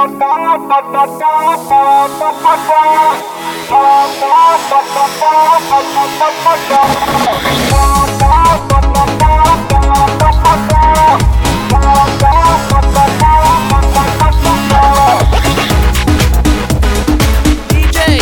DJ.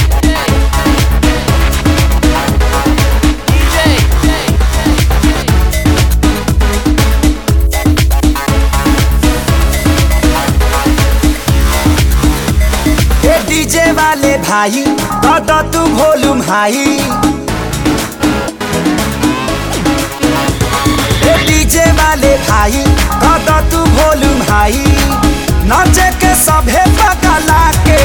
ए DJ वाले भाई दादा तू वॉल्यूम हाई ए डीजे वाले भाई दादा तू वॉल्यूम हाई नाचे के सभे पगला के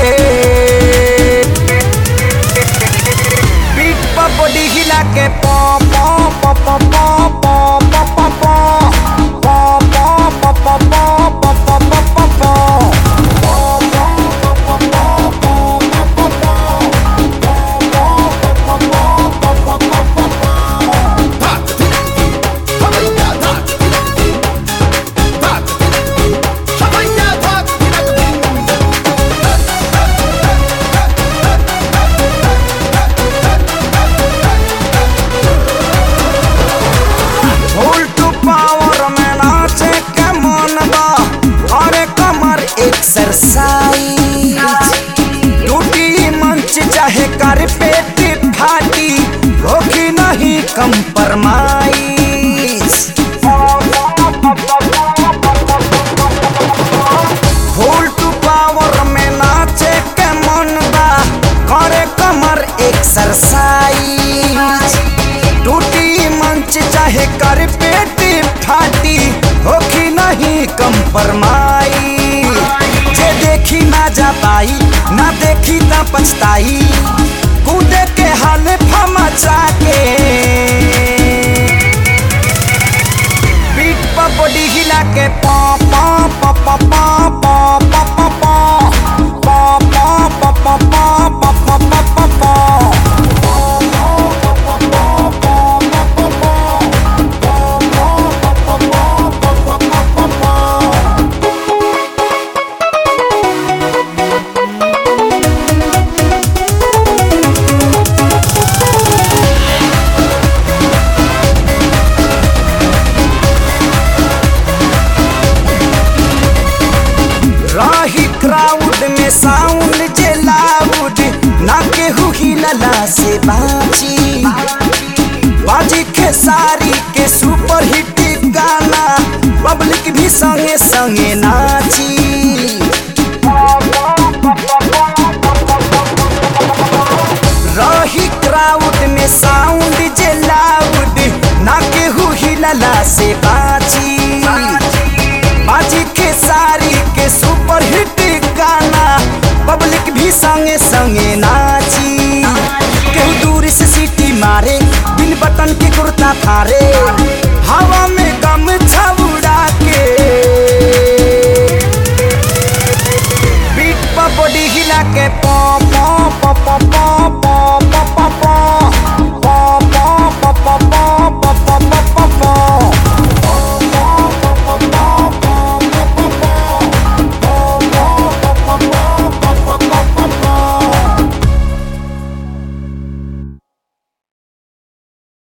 बीट पर बॉडी हिला के पॉ पॉ पॉ पॉ पॉ पॉ पॉ पॉ पॉ पॉ पॉ पॉ पॉ पॉ पॉ पॉ पॉ उल्टू पावर में नाचे के मन बा अरे कमर एक्सरसाइज टूटी मंच चाहे कर पेट फाटी होगी नहीं कंप्रोमाइज उल्टू पावर में नाचे के मन बा करे कमर एक्सरसाइज टूटी मंच चाहे कर पेट फाटी होखी नहीं कंपरमाई जे देखी ना जा पाई ना देखी ना पछताई कूदे के हाल फमचा के पीठ पर बॉडी हिला के पॉ पॉ पॉ पॉ पॉ पॉ पॉ पॉ पॉ पॉ पॉ पॉ पॉ पॉ पॉ पॉ पॉ पॉ रही क्राउड में साउंड जे लाउड ना केहू हिलला से बाजी बाजी खेसारी के सुपर हिट गाना पब्लिक भी संगे संगे नाची रही क्राउड में साउंड जे लाउड ना केहू हिलला से बाजी बाजी के सारी के सुपर हिट गाना पब्लिक भी संगे संगे नाची केहू दूर से सीटी मारे बिन बटन के कुर्ता फारे हवा में